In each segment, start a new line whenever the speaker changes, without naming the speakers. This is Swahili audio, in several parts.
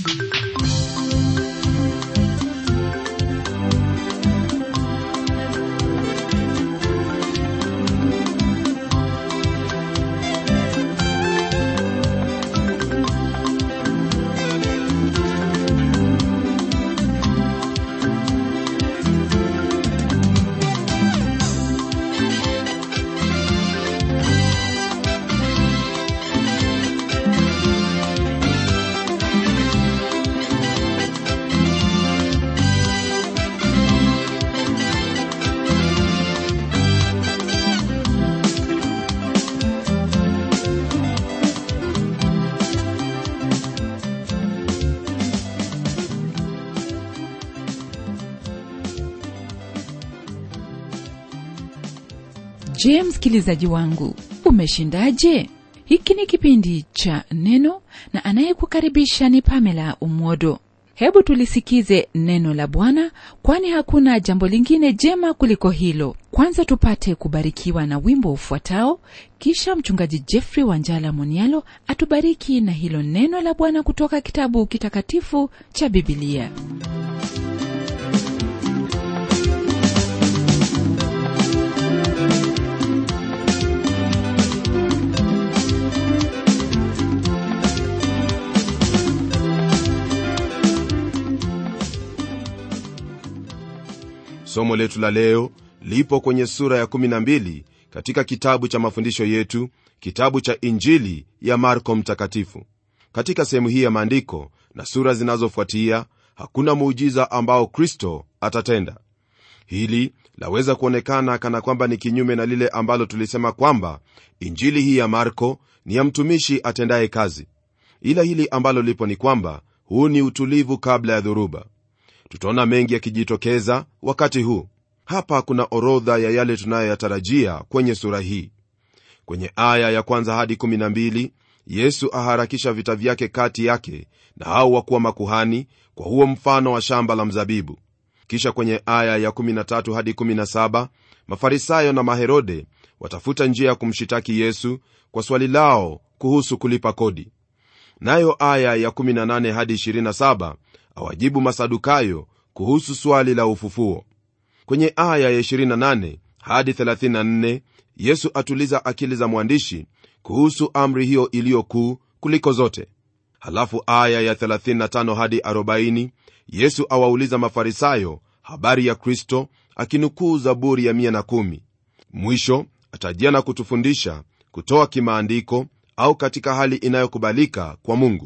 je msikilizaji wangu umeshindaje hiki ni kipindi cha neno na anayekukaribisha ni pamela umwodo hebu tulisikize neno la bwana kwani hakuna jambo lingine jema kuliko hilo kwanza tupate kubarikiwa na wimbo ufuatao kisha mchungaji jeffrey wanjala monialo atubariki na hilo neno la bwana kutoka kitabu kitakatifu cha bibilia
somo letu la leo lipo kwenye sura ya 12 katika kitabu cha mafundisho yetu kitabu cha injili ya marko mtakatifu katika sehemu hii ya maandiko na sura zinazofuatia hakuna muujiza ambao kristo atatenda hili laweza kuonekana kana kwamba ni kinyume na lile ambalo tulisema kwamba injili hii ya marko ni ya mtumishi atendaye kazi ila hili ambalo lipo ni kwamba huu ni utulivu kabla ya dhoruba tutaona mengi yakijitokeza wakati huu hapa kuna orodha ya yale tunayoyatarajia kwenye sura hii kwenye aya ya kwanza hadi 12 yesu aharakisha vita vyake kati yake na hao wakuwa makuhani kwa huo mfano wa shamba la mzabibu kisha kwenye aya ya 13 hadi 17 mafarisayo na maherode watafuta njia ya kumshitaki yesu kwa swali lao kuhusu kulipa kodi nayo aya ya 18 hadi 27 awajibu masadukayo kuhusu swali la ufufuo kwenye aya ya 28 hadi 34 yesu atuliza akili za mwandishi kuhusu amri hiyo iliyo kuu kuliko zote halafu aya ya 35 hadi 40 yesu awauliza mafarisayo habari ya kristo akinukuu zaburi ya 110 mwisho atajia na kutufundisha kutoa kimaandiko au katika hali inayokubalika kwa mungu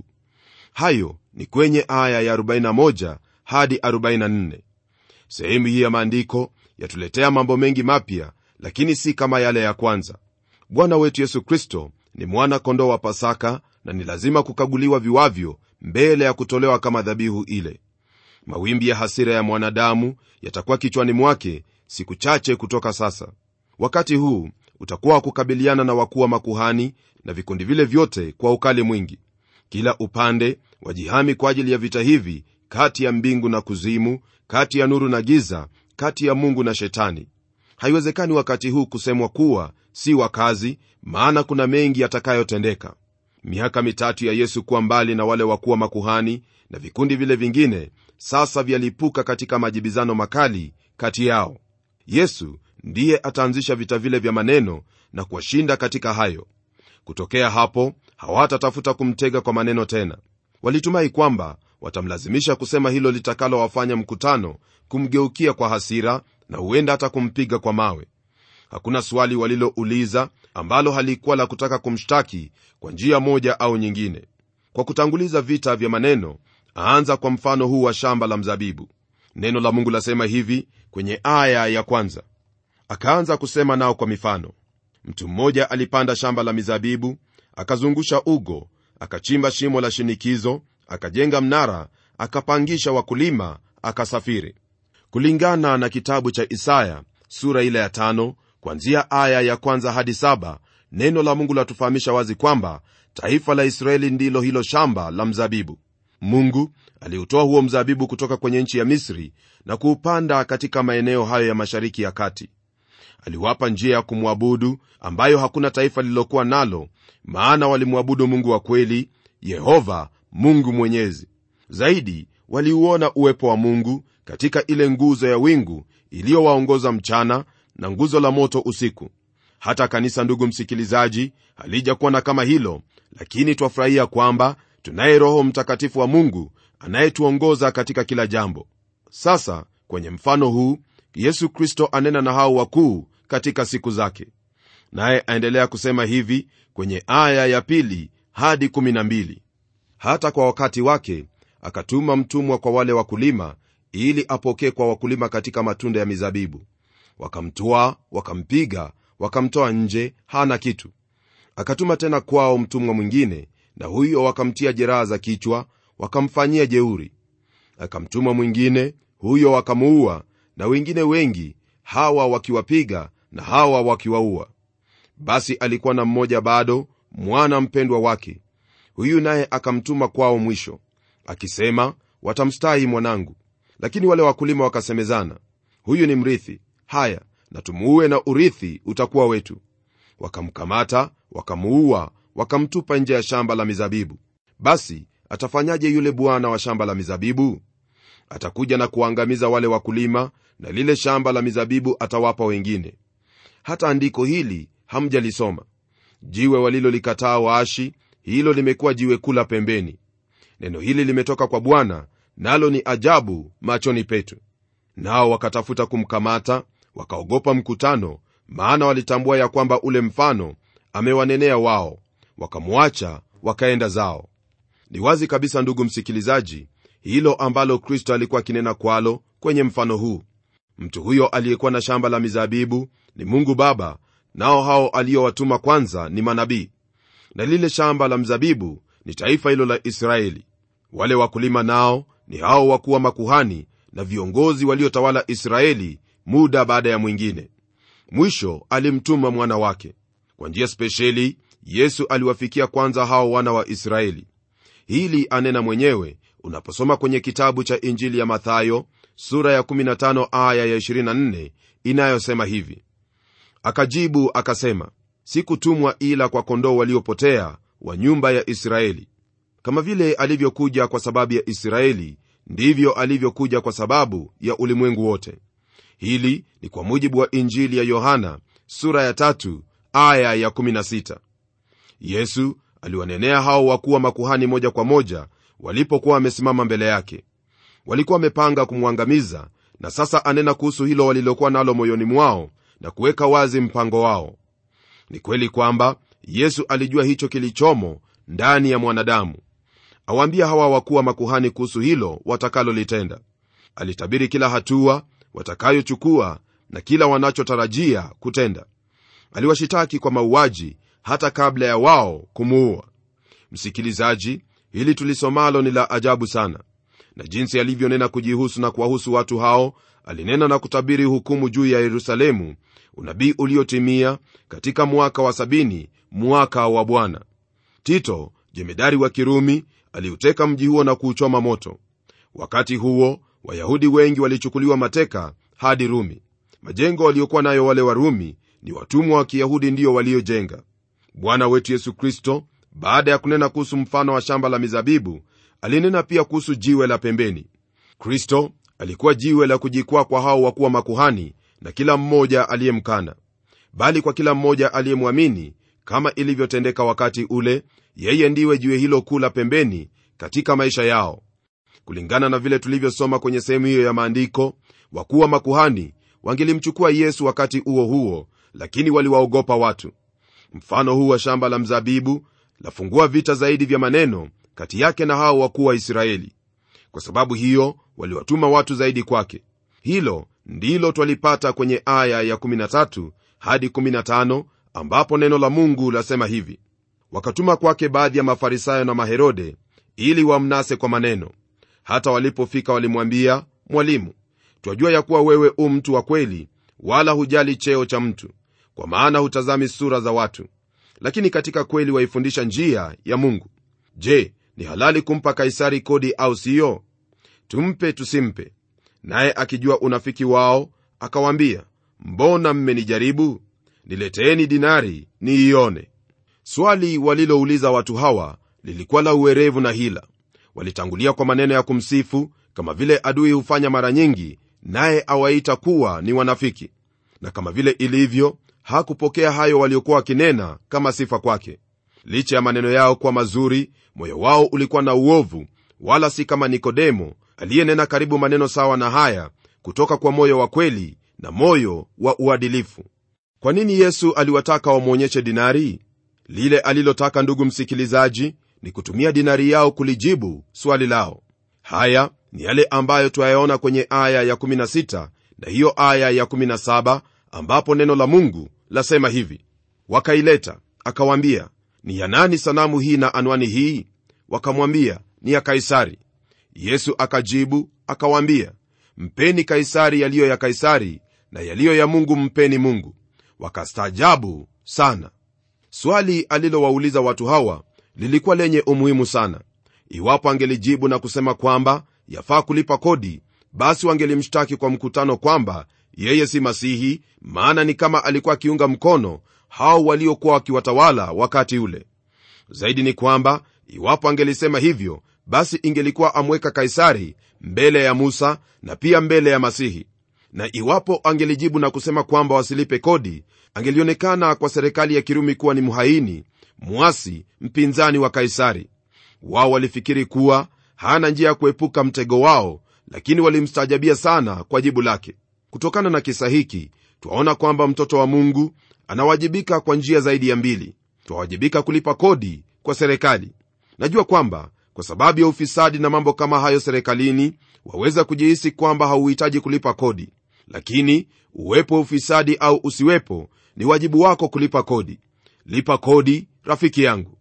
hayo ni kwenye aya ya 41 hadi 44 sehemu hii ya maandiko yatuletea mambo mengi mapya lakini si kama yale ya kwanza bwana wetu yesu kristo ni mwana kondoo wa pasaka na ni lazima kukaguliwa viwavyo mbele ya kutolewa kama dhabihu ile mawimbi ya hasira ya mwanadamu yatakuwa kichwani mwake siku chache kutoka sasa wakati huu utakuwa wa kukabiliana na wakuu wa makuhani na vikundi vile vyote kwa ukali mwingi kila upande wajihami kwa ajili ya vita hivi kati ya mbingu na kuzimu kati ya nuru na giza kati ya mungu na shetani haiwezekani wakati huu kusemwa kuwa si wakazi maana kuna mengi yatakayotendeka miaka mitatu ya yesu kuwa mbali na wale wakuwa makuhani na vikundi vile vingine sasa vyalipuka katika majibizano makali kati yao yesu ndiye ataanzisha vita vile vya maneno na kuwashinda katika hayo kutokea hapo hawatatafuta kumtega kwa maneno tena walitumai kwamba watamlazimisha kusema hilo litakalowafanya mkutano kumgeukia kwa hasira na huenda hata kumpiga kwa mawe hakuna swali walilouliza ambalo halikuwa la kutaka kumshtaki kwa njia moja au nyingine kwa kutanguliza vita vya maneno aanza kwa mfano huu wa shamba la mzabibu neno la mungu lasema hivi kwenye aya ya kwanza akaanza kusema nao kwa mifano mtu mmoja alipanda shamba la mizabibu akazungusha ugo akachimba shimo la shinikizo akajenga mnara akapangisha wakulima akasafiri kulingana na kitabu cha isaya sura ile ya tano kwanzia aya ya kwanza hadi saba neno la mungu latufahamisha wazi kwamba taifa la israeli ndilo hilo shamba la mzabibu mungu aliutoa huo mzabibu kutoka kwenye nchi ya misri na kuupanda katika maeneo hayo ya mashariki ya kati aliwapa njia ya kumwabudu ambayo hakuna taifa lililokuwa nalo maana walimwabudu mungu wa kweli yehova mungu mwenyezi zaidi waliuona uwepo wa mungu katika ile nguzo ya wingu iliyowaongoza mchana na nguzo la moto usiku hata kanisa ndugu msikilizaji halijakuwa na kama hilo lakini twafurahia kwamba tunaye roho mtakatifu wa mungu anayetuongoza katika kila jambo sasa kwenye mfano huu yesu kristo anena na hao wakuu katika siku zake naye aendelea kusema hivi kwenye aya ya pili hadi 12 hata kwa wakati wake akatuma mtumwa kwa wale wakulima ili apokee kwa wakulima katika matunda ya mizabibu wakamtwaa wakampiga wakamtoa nje hana kitu akatuma tena kwao mtumwa mwingine na huyo wakamtia jeraha za kichwa wakamfanyia jeuri akamtuma mwingine huyo wakamuua na wengine wengi hawa wakiwapiga na hawa wakiwaua basi alikuwa na mmoja bado mwana mpendwa wake huyu naye akamtuma kwao mwisho akisema watamstahi mwanangu lakini wale wakulima wakasemezana huyu ni mrithi haya na tumuue na urithi utakuwa wetu wakamkamata wakamuua wakamtupa nje ya shamba la mizabibu basi atafanyaje yule bwana wa shamba la mizabibu atakuja na kuangamiza wale wakulima na lile shamba la mizabibu atawapa wengine hata andiko hili hamjalisoma jiwe walilolikataa waashi hilo limekuwa jiwe kula pembeni neno hili limetoka kwa bwana nalo ni ajabu machoni petu nao wakatafuta kumkamata wakaogopa mkutano maana walitambua ya kwamba ule mfano amewanenea wao wakamwacha wakaenda zao ni wazi kabisa ndugu msikilizaji hilo ambalo kristo alikuwa akinena kwalo kwenye mfano huu mtu huyo aliyekuwa na shamba la mizabibu ni mungu baba nao hao aliyowatuma kwanza ni manabii na lile shamba la mzabibu ni taifa hilo la israeli wale wakulima nao ni hao wakuwa makuhani na viongozi waliotawala israeli muda baada ya mwingine mwisho alimtuma mwana wake kwa njia spesheli yesu aliwafikia kwanza hao wana wa israeli hili anena mwenyewe unaposoma kwenye kitabu cha injili ya mathayo sura ya 15 aya ya 24 inayosema hivi akajibu akasema sikutumwa ila kwa kondoo waliopotea wa nyumba ya israeli kama vile alivyokuja kwa sababu ya israeli ndivyo alivyokuja kwa sababu ya ulimwengu wote hili ni kwa mujibu wa injili ya yohana sura ya tatu, aya ya 16 yesu aliwanenea hao wakuwa makuhani moja kwa moja walipokuwa wamesimama mbele yake walikuwa wamepanga kumwangamiza na sasa anena kuhusu hilo walilokuwa nalo moyoni mwao na kuweka wazi mpango wao ni kweli kwamba yesu alijua hicho kilichomo ndani ya mwanadamu awaambia hawa wakuwa makuhani kuhusu hilo watakalolitenda alitabiri kila hatua watakayochukua na kila wanachotarajia kutenda aliwashitaki kwa mauaji hata kabla ya wao kumuua msikilizaji hili tulisomalo ni la ajabu sana na jinsi alivyonena kujihusu na kuwahusu watu hao alinena na kutabiri hukumu juu ya yerusalemu unabii uliotimia katika mwaka wa sabini mwaka wa bwana tito jemedari wa kirumi aliuteka mji huo na kuuchoma moto wakati huo wayahudi wengi walichukuliwa mateka hadi rumi majengo waliokuwa nayo wale warumi ni watumwa wa kiyahudi ndiyo waliojenga bwana wetu yesu kristo baada ya kunena kuhusu mfano wa shamba la mizabibu alinena pia kuhusu jiwe la pembeni kristo alikuwa jiwe la kujikwaa kwa hao wakuwa makuhani na kila mmoja aliyemkana bali kwa kila mmoja aliyemwamini kama ilivyotendeka wakati ule yeye ndiwe jiwe hilo kuu la pembeni katika maisha yao kulingana na vile tulivyosoma kwenye sehemu hiyo ya maandiko wakuwa makuhani wangelimchukua yesu wakati huo huo lakini waliwaogopa watu mfano huu wa shamba la mzabibu lafungua vita zaidi vya maneno kati yake na hao wakuu wa israeli kwa sababu hiyo waliwatuma watu zaidi kwake hilo ndilo twalipata kwenye aya ya 13 hadi 15 ambapo neno la mungu lasema hivi wakatuma kwake baadhi ya mafarisayo na maherode ili wamnase kwa maneno hata walipofika walimwambia mwalimu twajua ya kuwa wewe u mtu wa kweli wala hujali cheo cha mtu kwa maana hutazami sura za watu lakini katika kweli waifundisha njia ya mungu je ni halali kumpa kaisari kodi au siyo tumpe tusimpe naye akijua unafiki wao akawaambia mbona mmenijaribu nileteeni dinari niione swali walilouliza watu hawa lilikuwa la uwerevu na hila walitangulia kwa maneno ya kumsifu kama vile adui hufanya mara nyingi naye awaita kuwa ni wanafiki na kama vile ilivyo hakupokea hayo waliokuwa wakinena kama sifa kwake licha ya maneno yao kuwa mazuri moyo wao ulikuwa na uovu wala si kama nikodemo aliyenena karibu maneno sawa na haya kutoka kwa moyo wa kweli na moyo wa uadilifu kwa nini yesu aliwataka wamwonyeshe dinari lile alilotaka ndugu msikilizaji ni kutumia dinari yao kulijibu swali lao haya ni yale ambayo twayaona kwenye aya ya 16 na hiyo aya ya 17 ambapo neno la mungu lasema hivi wakaileta akawaambia ni ya nani sanamu hii na anwani hii wakamwambia ni ya kaisari yesu akajibu akawaambia mpeni kaisari yaliyo ya kaisari na yaliyo ya mungu mpeni mungu wakastaajabu sana swali alilowauliza watu hawa lilikuwa lenye umuhimu sana iwapo angelijibu na kusema kwamba yafaa kulipa kodi basi wangelimshtaki kwa mkutano kwamba yeye si masihi maana ni kama alikuwa akiunga mkono hao waliokuwa wakiwatawala wakati ule zaidi ni kwamba iwapo angelisema hivyo basi ingelikuwa amweka kaisari mbele ya musa na pia mbele ya masihi na iwapo angelijibu na kusema kwamba wasilipe kodi angelionekana kwa serikali ya kirumi kuwa ni mhaini mwasi mpinzani wa kaisari wao walifikiri kuwa hana njia ya kuepuka mtego wao lakini walimstaajabia sana kwa jibu lake kutokana na kisa hiki twaona kwamba mtoto wa mungu anawajibika kwa njia zaidi ya mbili twawajibika kulipa kodi kwa serikali najua kwamba kwa sababu ya ufisadi na mambo kama hayo serikalini waweza kujihisi kwamba hauhitaji kulipa kodi lakini uwepo wa ufisadi au usiwepo ni wajibu wako kulipa kodi lipa kodi rafiki yangu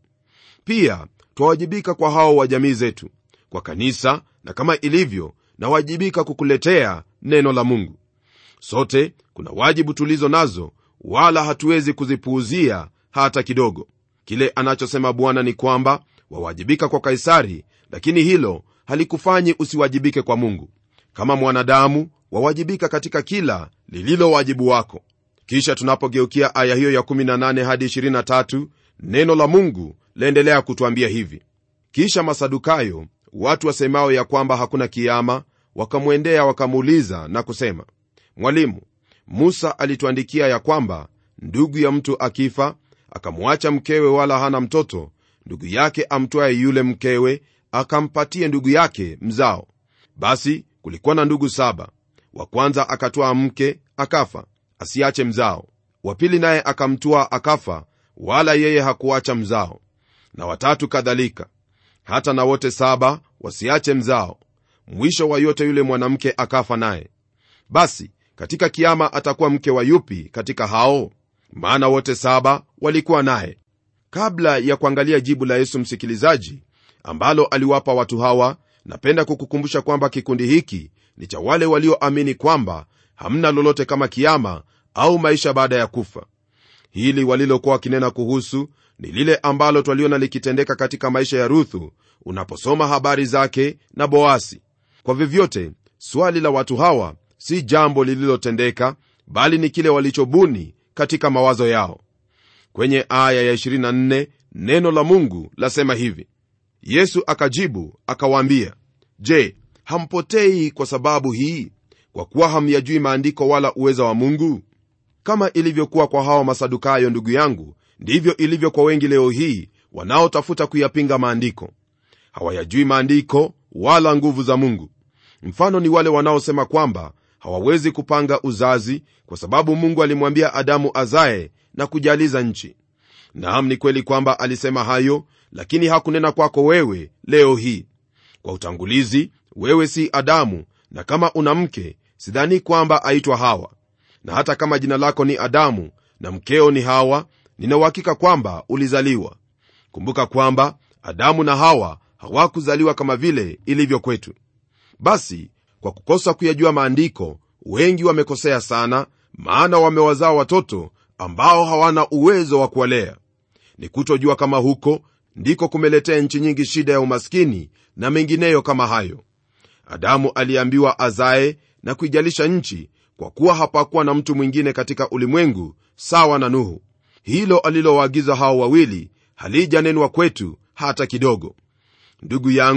pia twawajibika kwa hao wa jamii zetu kwa kanisa na kama ilivyo nawajibika kukuletea neno la mungu sote kuna wajibu tulizo nazo wala hatuwezi kuzipuuzia hata kidogo kile anachosema bwana ni kwamba wawajibika kwa kaisari lakini hilo halikufanyi usiwajibike kwa mungu kama mwanadamu wawajibika katika kila lililo wajibu wako kisha tunapogeukia aya hiyo ya 18 hadi 23 neno la mungu laendelea kutwambia hivi kisha masadukayo watu wasemao ya kwamba hakuna kiama wakamwendea wakamuuliza na kusema mwalimu musa alituandikia ya kwamba ndugu ya mtu akifa akamwacha mkewe wala hana mtoto ndugu yake amtwaye yule mkewe akampatie ndugu yake mzao basi kulikuwa na ndugu saba wa kwanza akatwaa mke akafa asiache mzao wa pili naye akamtwaa akafa wala yeye hakuacha mzao na watatu kadhalika hata na wote saba wasiache mzao mwisho wa yote yule mwanamke akafa naye basi katika kiama atakuwa mke wa yupi katika hao maana wote saba walikuwa naye kabla ya kuangalia jibu la yesu msikilizaji ambalo aliwapa watu hawa napenda kukukumbusha kwamba kikundi hiki ni cha wale walioamini kwamba hamna lolote kama kiama au maisha baada ya kufa hili walilokuwa wakinena kuhusu ni lile ambalo twaliona likitendeka katika maisha ya ruthu unaposoma habari zake na boasi kwa vyovyote swali la watu hawa si jambo lililotendeka bali ni kile walichobuni katika mawazo yao kwenye aya ya 24 neno la mungu lasema hivi yesu akajibu akawaambia je hampotei kwa sababu hii kwa kuwa hamyajui maandiko wala uweza wa mungu kama ilivyokuwa kwa hawa masadukayo ndugu yangu ndivyo ilivyo kwa wengi leo hii wanaotafuta kuyapinga maandiko hawayajui maandiko wala nguvu za mungu mfano ni wale wanaosema kwamba hawawezi kupanga uzazi kwa sababu mungu alimwambia adamu azae na kujaliza nchi naam ni kweli kwamba alisema hayo lakini hakunena kwako wewe leo hii kwa utangulizi wewe si adamu na kama una mke sidhani kwamba aitwa hawa na hata kama jina lako ni adamu na mkeo ni hawa ninauhakika kwamba ulizaliwa kumbuka kwamba adamu na hawa hawakuzaliwa kama vile ilivyo kwetu basi kwa kukosa kuyajua maandiko wengi wamekosea sana maana wamewazaa watoto ambao hawana uwezo wa kuwalea ni kutojua kama huko ndiko kumeletea nchi nyingi shida ya umaskini na mengineyo kama hayo adamu aliambiwa azae na kuijalisha nchi kwa kuwa hapakuwa na mtu mwingine katika ulimwengu sawa na nuhu hilo alilowaagiza hao wawili halijanenwa kwetu hata kidogo ndugu yangu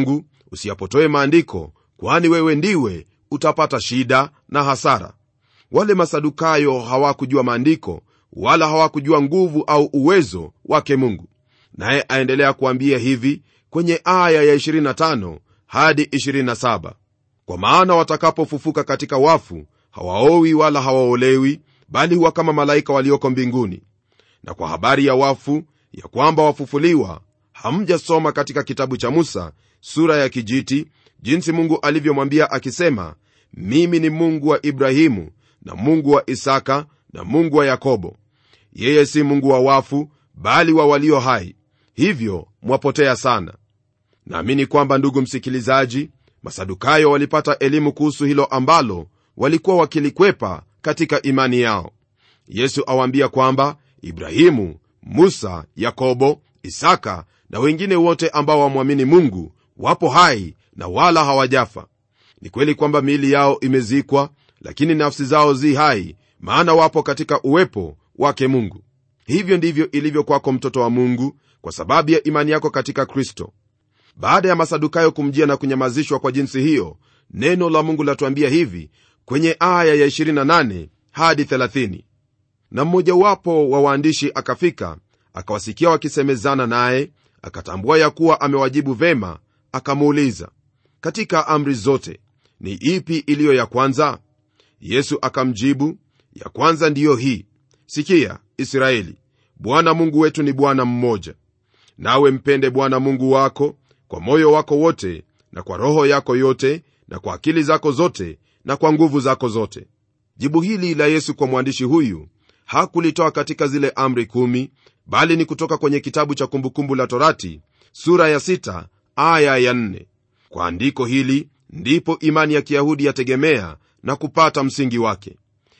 usiyapotoe maandiko kwani wewe ndiwe utapata shida na hasara wale masadukayo hawakujua maandiko wala hawakujua nguvu au uwezo wake mungu naye aendelea kuambia hivi kwenye aya ya 25 hadi 27 kwa maana watakapofufuka katika wafu hawaowi wala hawaolewi bali huwa kama malaika walioko mbinguni na kwa habari ya wafu ya kwamba wafufuliwa hamjasoma katika kitabu cha musa sura ya kijiti jinsi mungu alivyomwambia akisema mimi ni mungu wa ibrahimu na mungu wa isaka na mungu wa yakobo yeye si mungu wa wafu bali wa walio hai hivyo mwapotea sana naamini kwamba ndugu msikilizaji masadukayo walipata elimu kuhusu hilo ambalo walikuwa wakilikwepa katika imani yao yesu awaambia kwamba ibrahimu musa yakobo isaka na wengine wote ambao wamwamini mungu wapo hai na wala hawajafa ni kweli kwamba miili yao imezikwa lakini nafsi zao zi hai maana wapo katika uwepo wake mungu hivyo ndivyo ilivyo kwako mtoto wa mungu kwa sababu ya imani yako katika kristo baada ya masadukayo kumjia na kunyamazishwa kwa jinsi hiyo neno la mungu latuambia hivi kwenye aya ya 28 hadi 30 na mmojawapo wa waandishi akafika akawasikia wakisemezana naye akatambua ya kuwa amewajibu vema akamuuliza katika amri zote ni ipi iliyo ya kwanza yesu akamjibu ya kwanza ndiyo hii sikia israeli bwana mungu wetu ni bwana mmoja nawe mpende bwana mungu wako kwa moyo wako wote na kwa roho yako yote na kwa akili zako zote na kwa nguvu zako zote jibu hili la yesu kwa mwandishi huyu hakulitoa katika zile amri kumi bali ni kutoka kwenye kitabu cha kumbukumbu la torati sura ya sita, aya ya nne. kwa andiko hili ndipo imani ya kiyahudi yategemea na kupata msingi wake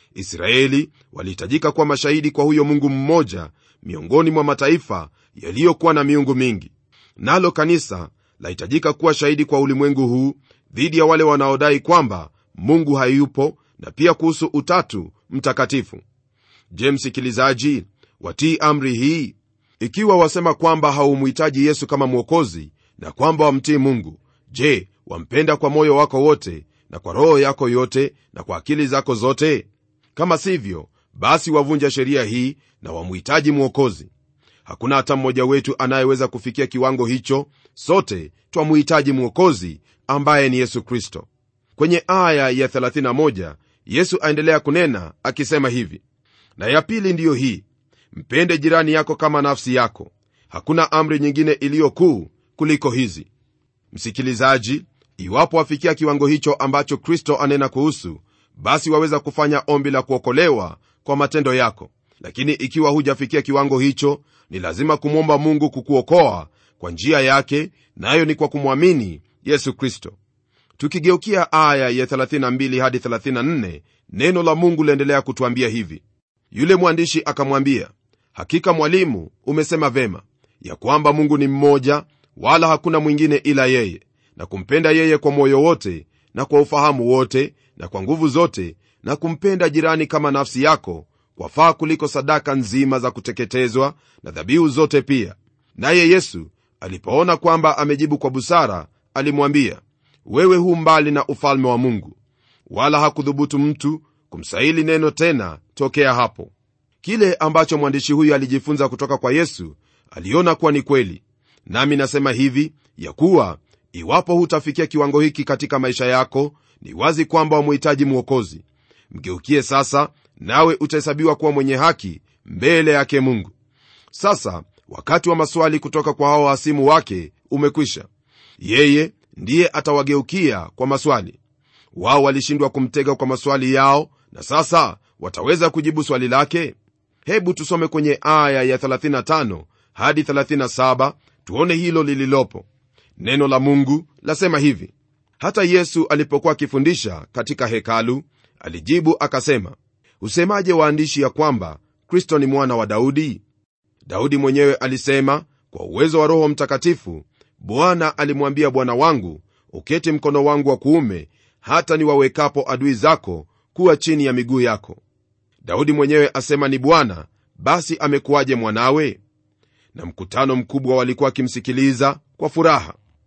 israeli walihitajika kuwa mashahidi kwa huyo mungu mmoja miongoni mwa mataifa yaliyokuwa na miungu mingi nalo kanisa lahitajika kuwa shahidi kwa ulimwengu huu dhidi ya wale wanaodai kwamba mungu hayupo na pia kuhusu utatu mtakatifu je msikilizaji watii amri hii ikiwa wasema kwamba haumhitaji yesu kama mwokozi na kwamba wamtii mungu je wampenda kwa moyo wako wote na kwa roho yako yote na kwa akili zako zote kama sivyo basi wavunja sheria hii na wamhitaji mwokozi hakuna hata mmoja wetu anayeweza kufikia kiwango hicho sote twamhitaji mwokozi ambaye ni yesu kristo kwenye aya ya 31 yesu aendelea kunena akisema hivi na ya pili ndiyo hii mpende jirani yako kama nafsi yako hakuna amri nyingine iliyo kuu kuliko hizi msikilizaji iwapo wafikia kiwango hicho ambacho kristo anena kuhusu basi waweza kufanya ombi la kuokolewa kwa matendo yako lakini ikiwa hujafikia kiwango hicho ni lazima kumwomba mungu kukuokoa kwa njia yake nayo ni kwa kumwamini yesu kristo tukigeukia aya ya 32 hadi 34 neno la mungu liendelea kutwambia hivi yule mwandishi akamwambia hakika mwalimu umesema vema ya kwamba mungu ni mmoja wala hakuna mwingine ila yeye na kumpenda yeye kwa moyo wote na kwa ufahamu wote na kwa nguvu zote na kumpenda jirani kama nafsi yako kwafaa kuliko sadaka nzima za kuteketezwa na dhabihu zote pia naye yesu alipoona kwamba amejibu kwa busara alimwambia wewe hu mbali na ufalme wa mungu wala hakudhubutu mtu kumsahili neno tena tokea hapo kile ambacho mwandishi huyu alijifunza kutoka kwa yesu aliona kuwa ni kweli nami nasema hivi ya kuwa iwapo hutafikia kiwango hiki katika maisha yako ni wazi kwamba wamhitaji mwokozi mgeukie sasa nawe utahesabiwa kuwa mwenye haki mbele yake mungu sasa wakati wa maswali kutoka kwa hao hasimu wake umekwisha yeye ndiye atawageukia kwa maswali wao walishindwa kumtega kwa maswali yao na sasa wataweza kujibu swali lake hebu tusome kwenye aya ya 35 hadi 37 tuone hilo lililopo neno la mungu lasema hivi hata yesu alipokuwa akifundisha katika hekalu alijibu akasema husemaje waandishi ya kwamba kristo ni mwana wa daudi daudi mwenyewe alisema kwa uwezo wa roho mtakatifu bwana alimwambia bwana wangu uketi mkono wangu wa kuume hata niwawekapo adui zako kuwa chini ya miguu yako daudi mwenyewe asema ni bwana basi amekuwaje mwanawe na mkutano mkubwa walikuwa wakimsikiliza kwa furaha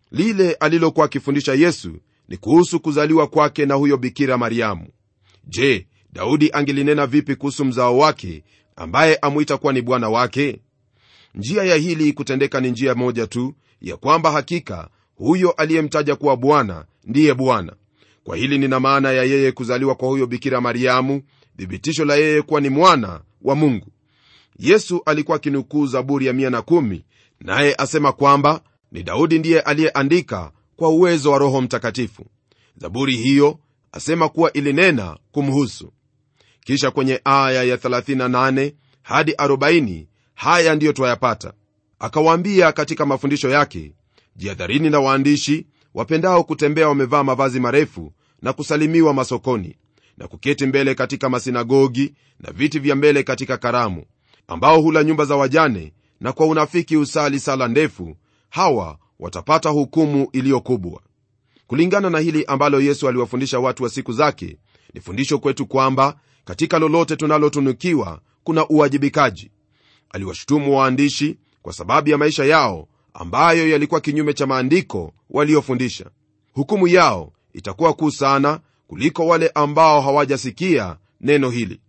lile alilokuwa akifundisha yesu ni kuhusu kuzaliwa kwake na huyo bikira mariamu je daudi angelinena vipi kuhusu mzao wake ambaye amwita kuwa ni bwana wake njia ya hili kutendeka ni njia moja tu ya kwamba hakika huyo aliyemtaja kuwa bwana ndiye bwana kwa hili nina maana ya yeye kuzaliwa kwa huyo bikira mariamu thibitisho la yeye kuwa ni mwana wa mungu yesu alikuwa akinukuu zaburi ya 110 naye asema kwamba ni daudi ndiye aliyeandika kwa uwezo wa roho mtakatifu zaburi hiyo asema kuwa ilinena kumhusu kisha kwenye aya ya 38 hadi 40 haya ndiyo twayapata akawaambia katika mafundisho yake jihadharini na waandishi wapendao kutembea wamevaa mavazi marefu na kusalimiwa masokoni na kuketi mbele katika masinagogi na viti vya mbele katika karamu ambao hula nyumba za wajane na kwa unafiki usali sala ndefu hawa watapata hukumu iliyo kubwa kulingana na hili ambalo yesu aliwafundisha watu wa siku zake ni fundisho kwetu kwamba katika lolote tunalotunukiwa kuna uwajibikaji aliwashutumu waandishi kwa sababu ya maisha yao ambayo yalikuwa kinyume cha maandiko waliofundisha hukumu yao itakuwa kuu sana kuliko wale ambao hawajasikia neno hili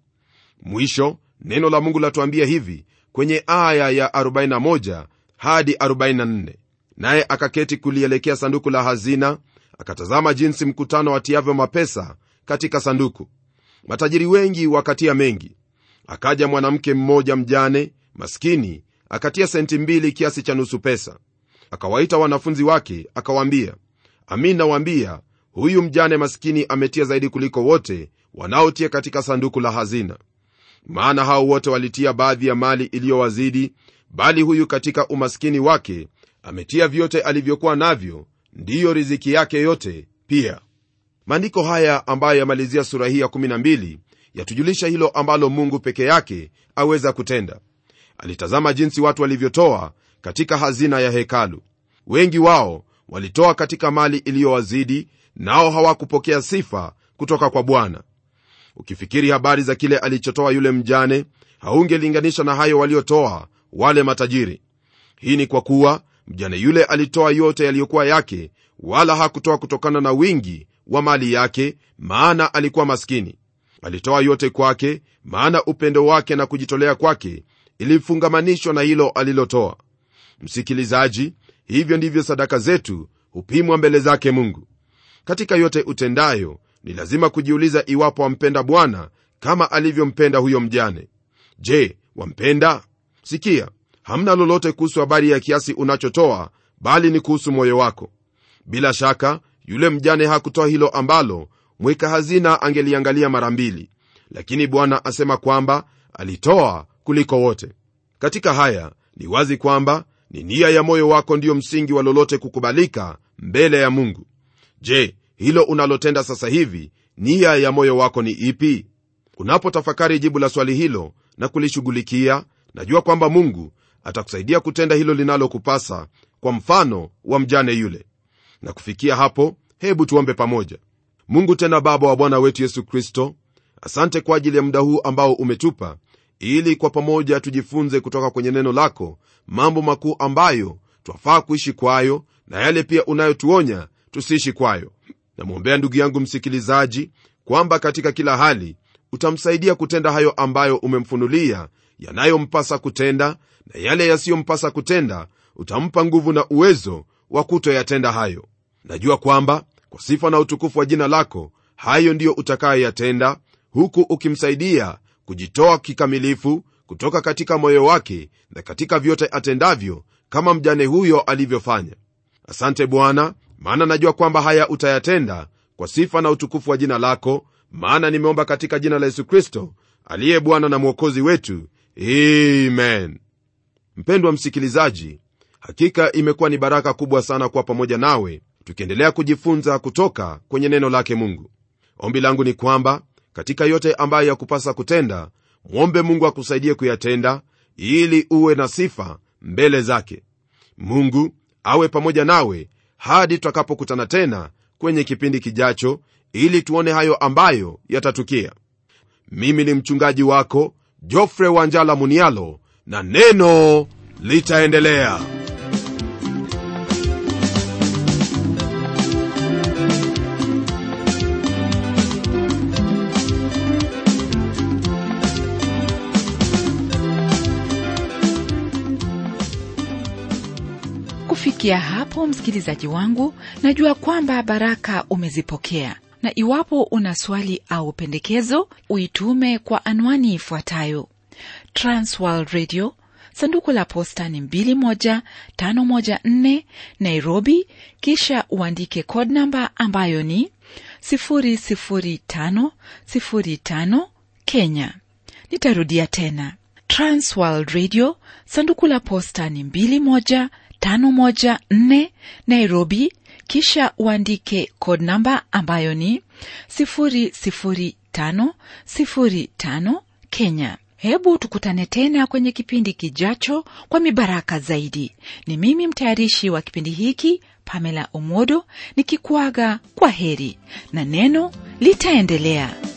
mwisho neno la mungu latuambia hivi kwenye aya ya 41 hadi 44 naye akaketi kulielekea sanduku la hazina akatazama jinsi mkutano watiavyo mapesa katika sanduku matajiri wengi wakatia mengi akaja mwanamke mmoja mjane maskini akatia senti mbili kiasi cha nusu pesa akawaita wanafunzi wake akawaambia amin nawaambia huyu mjane maskini ametia zaidi kuliko wote wanaotia katika sanduku la hazina maana hao wote walitia baadhi ya mali iliyowazidi bali huyu katika umaskini wake ametia vyote alivyokuwa navyo ndiyo riziki yake yote pia maandiko haya ambayo yamalizia sura hii ya12 yatujulisha hilo ambalo mungu peke yake aweza kutenda alitazama jinsi watu walivyotoa katika hazina ya hekalu wengi wao walitoa katika mali iliyowazidi nao hawakupokea sifa kutoka kwa bwana ukifikiri habari za kile alichotoa yule mjane haungelinganisha na hayo waliotoa wale matajiri hii ni kwa kuwa mjane yule alitoa yote yaliyokuwa yake wala hakutoa kutokana na wingi wa mali yake maana alikuwa maskini alitoa yote kwake maana upendo wake na kujitolea kwake ilifungamanishwa na hilo alilotoa msikilizaji hivyo ndivyo sadaka zetu hupimwa mbele zake mungu katika yote utendayo ni lazima kujiuliza iwapo wampenda bwana kama alivyompenda huyo mjane je wampenda sikia hamna lolote kuhusu habari ya kiasi unachotoa bali ni kuhusu moyo wako bila shaka yule mjane hakutoa hilo ambalo mweka hazina angeliangalia mara mbili lakini bwana asema kwamba alitoa kuliko wote katika haya ni wazi kwamba ni nia ya moyo wako ndiyo msingi wa lolote kukubalika mbele ya mungu je hilo unalotenda sasa hivi nia ya moyo wako ni ipi unapotafakari jibu la swali hilo na kulishughulikia najua kwamba mungu atakusaidia kutenda hilo linalokupasa kwa mfano wa mjane yule na kufikia hapo hebu tuombe pamoja mungu tena baba wa bwana wetu yesu kristo asante kwa ajili ya muda huu ambao umetupa ili kwa pamoja tujifunze kutoka kwenye neno lako mambo makuu ambayo twafaa kuishi kwayo na yale pia unayotuonya tusiishi kwayo namwombea ndugu yangu msikilizaji kwamba katika kila hali utamsaidia kutenda hayo ambayo umemfunulia yanayompasa kutenda na yale yasiyompasa kutenda utampa nguvu na uwezo wa kutoyatenda hayo najua kwamba kwa sifa na utukufu wa jina lako hayo ndiyo utakayoyatenda huku ukimsaidia kujitoa kikamilifu kutoka katika moyo wake na katika vyote atendavyo kama mjane huyo alivyofanya asante bwana maana najua kwamba haya utayatenda kwa sifa na utukufu wa jina lako maana nimeomba katika jina la yesu kristo aliye bwana na mwokozi wetu amen mpendwa msikilizaji hakika imekuwa ni baraka kubwa sana kuwa pamoja nawe tukiendelea kujifunza kutoka kwenye neno lake mungu ombi langu ni kwamba katika yote ambayo yakupasa kutenda mwombe mungu akusaidie kuyatenda ili uwe na sifa mbele zake mungu awe pamoja nawe hadi tutakapokutana tena kwenye kipindi kijacho ili tuone hayo ambayo yatatukia mimi ni mchungaji wako jofre wanjala munialo na neno litaendelea
kufikia hapo msikilizaji wangu najua kwamba baraka umezipokea na iwapo una swali au pendekezo uitume kwa anwani ifuatayo transworld radio sanduku la posta ni 21514 nairobi kisha uandike code namba ambayo ni 00505 kenya nitarudia tena transworld radio sanduku la posta ni 21514 nairobi kisha uandike code namba ambayo ni 00505 kenya hebu tukutane tena kwenye kipindi kijacho kwa mibaraka zaidi ni mimi mtayarishi wa kipindi hiki pamela omodo nikikuaga kwa heri na neno litaendelea